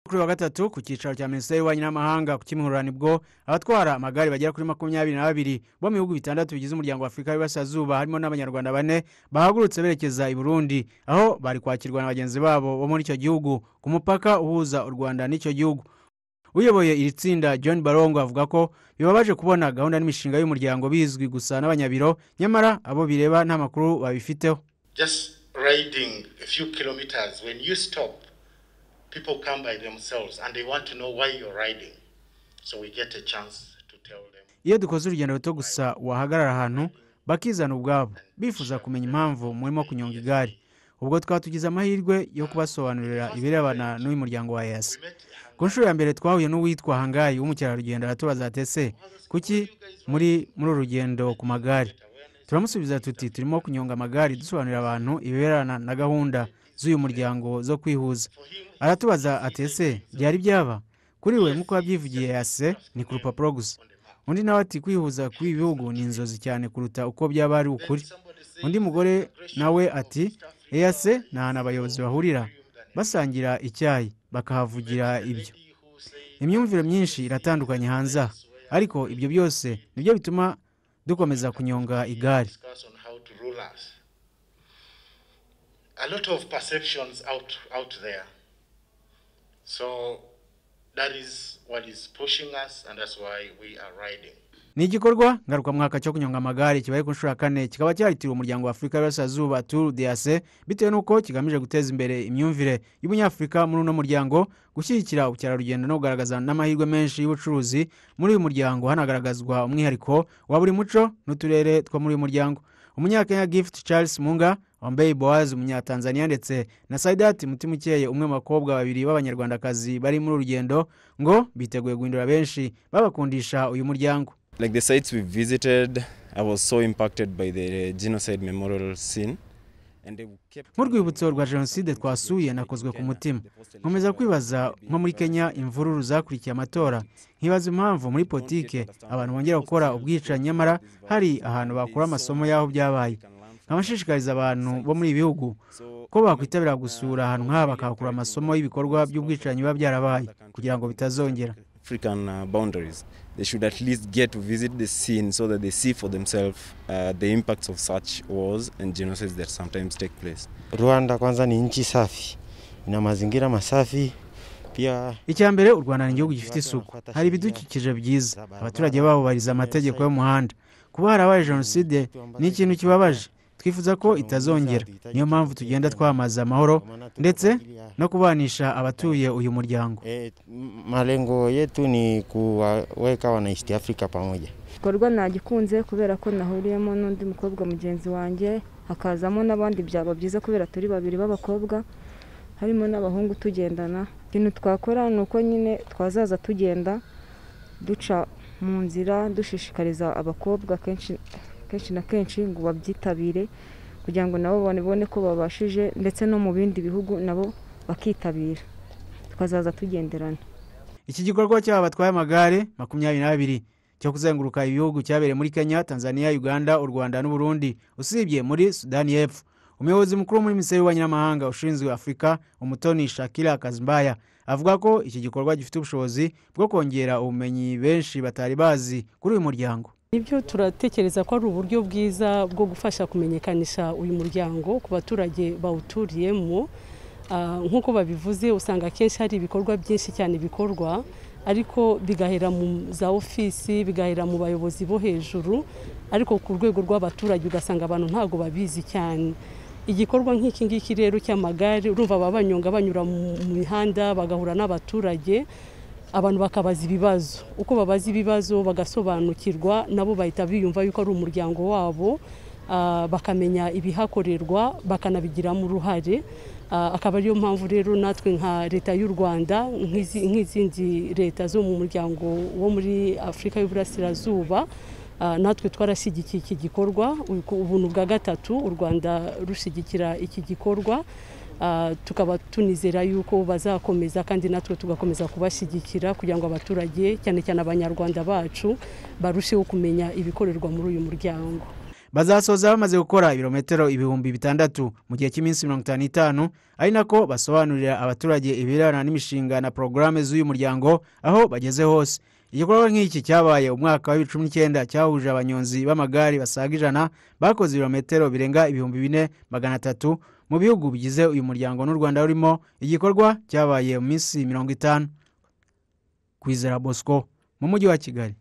kuri wa gatatu ku cyicaro cya minisiteri y'ububanyi n'amahanga ku kimihururane bwo abatwara amagare bagera kuri makumyabiri na babiri bo mu bihugu bitandatu bigize umuryango wa afurika y'iburasirazuba harimo n'abanyarwanda bane bahagurutse berekeza i burundi aho bari kwakirwa na bagenzi babo bo muri icyo gihugu ku mupaka uhuza u rwanda n'icyo gihugu uyoboye iri tsinda john barongo avuga ko bibabaje kubona gahunda n'imishinga y'umuryango bizwi gusa n'abanyabiro nyamara abo bireba nta makuru babifiteho just riding a few kilometers, when you stop, people come by themselves and they want to know why you're riding. So we get a chance to tell them. iyo dukoze urugendo ruto gusa wahagarara ahantu bakizana ubwabo bifuza kumenya impamvu murimo kunyonga igare ubwo twaba tugize amahirwe yo kubasobanurira ibirebana n'uyu muryango wa yasi ku nshuro ya mbere twahuye n'uwitwa hangayi w'umukerarugendo aratubaza ati ese kuki muri muri uru rugendo ku magare turamusubiza tuti turimo kunyonga amagare dusobanurira abantu ibirebana na gahunda z'uyu muryango zo kwihuza aratubaza ati ese byari byaba kuri we nk'uko wabyivugiye yase ni ku rupapuro gusa undi nawe ati kwihuza kuri ibi bihugu ni inzozi cyane kuruta uko byaba ari ukuri undi mugore nawe ati eyase ni ahantu abayobozi bahurira basangira icyayi bakahavugira ibyo imyumvire myinshi iratandukanye hanze aha ariko ibyo byose nibyo bituma dukomeza kunyonga igare Discuss on how to rule us. A lot of perceptions out out there. So that is what is pushing us, and that's why we are riding. ni igikorwa ngarukamwaka cyo kunyonga amagare kibaye ku nshuro ya kane kikaba cyahitiriwe umuryango wa afurika y'iburasirazuba turu deyase bitewe n'uko kigamije guteza imbere imyumvire y'umunyafurika muri uno muryango gushyigikira ubukerarugendo no kugaragaza n'amahirwe menshi y'ubucuruzi muri uyu muryango hanagaragazwa umwihariko wa buri muco n'uturere two muri uyu muryango umunyakenya gift charles munga wambaye boaz umunyatanzaniya ndetse na saidati mutimukeye umwe mu bakobwa babiri b'abanyarwandakazi bari muri uru rugendo ngo biteguye guhindura benshi babakundisha uyu muryango Like the sites we visited, I was so impacted by the genocide memorial scene. And they kept nk'urwibutso rwa jenoside twasuye nakozwe ku mutima nkomeza kwibaza nko muri kenya imvururu zakurikiye amatora nkibaza impamvu muri politike abantu bongera gukora ubwicanyi nyamara hari ahantu bakura amasomo y'aho byabaye nkabashishikariza abantu bo muri ibi bihugu ko bakwitabira gusura ahantu nk'aha bakahakura amasomo y'ibikorwa by'ubwicanyi biba byarabaye kugira ngo bitazongera African uh, boundaries. They should at least get to visit the scene so that they see for themselves uh, the impacts of such wars and genocides that sometimes take place. Rwanda kwanza ni nchi safi, ina mazingira masafi pia. icya mbere u rwanda ni igihugu gifite isuku hari ibidukikije byiza abaturage baho bubahiriza amategeko y'umuhanda kuba harabaye jenoside ni ikintu kibabaje twifuza ko itazongera niyo mpamvu tugenda twamamaza amahoro ndetse no kubanisha abatuye uyu muryango E, m- malengo yetu ni kuwaweka wana East Africa pamoja. igikorwa nagikunze kubera ko nahuriyemo n'undi mukobwa mugenzi wanjye hakazamo n'abandi byaba byiza kubera turi babiri b'abakobwa harimo n'abahungu tugendana ikintu twakora ni uko nyine twazaza tugenda duca mu nzira dushishikariza abakobwa kenshi kenshi na kenshi ngo babyitabire kugira ngo nabo babone ko babashije ndetse no mu bindi bihugu nabo bakitabira tukazaza tugenderana iki gikorwa cy'aba batwaye amagare makumyabiri n'abiri cyo kuzenguruka ibihugu cyabereye muri kenya tanzania uganda u rwanda n'uburundi usibye muri sudani y'epfo umuyobozi mukuru muri minisiteri y'ububanyi n'amahanga ushinzwe afurika umutoni shakira kazimbaya avuga ko iki gikorwa gifite ubushobozi bwo kongera ubumenyi benshi batari bazi kuri uyu muryango nibyo turatekereza ko ari uburyo bwiza bwo gufasha kumenyekanisha uyu muryango ku baturage bawuturiyemo Ah, nk'uko babivuze usanga akenshi hari ibikorwa byinshi cyane bikorwa ariko bigahera mu za ofisi bigahera mu bayobozi bo hejuru ariko ku rwego rw'abaturage ugasanga abantu ntabwo babizi cyane igikorwa nk'iki ngiki rero cy'amagare urumva baba banyonga banyura mu mu mihanda bagahura n'abaturage abantu bakabaza ibibazo uko babaza ibibazo bagasobanukirwa nabo bahita biyumva yuko ari umuryango wabo ah, bakamenya ibihakorerwa bakanabigiramo uruhare Ah, akaba ariyo mpamvu rero natwe nka leta y'u rwanda nk'izi- nk'izindi leta zo mu muryango wo muri afurika y'uburasirazuba Ah, natwe twarashyigikiye iki gikorwa ubu- ubu ni ubwa gatatu u rwanda rushyigikira iki gikorwa Ah, tukaba tunizera yuko bazakomeza kandi natwe tugakomeza kubashyigikira kugira ngo abaturage cyane cyane abanyarwanda bacu barusheho kumenya ibikorerwa muri uyu muryango bazasoza bamaze gukora ibirometero ibihumbi bitandatu mu gihe cy'iminsi mirongo itanu n'itanu ari nako basobanurira abaturage ibirebana n'imishinga na porogaramu z'uyu muryango aho bageze hose igikorwa nk'iki cyabaye umwaka wa bibiri cumi n'icyenda cyahuje abanyonzi b'amagare basaga ijana bakoze ibirometero birenga ibihumbi bine magana atatu mu bihugu bigize uyu muryango n'u rwanda rurimo igikorwa cyabaye mu minsi mirongo itanu kwizera bosco mu mujyi wa kigali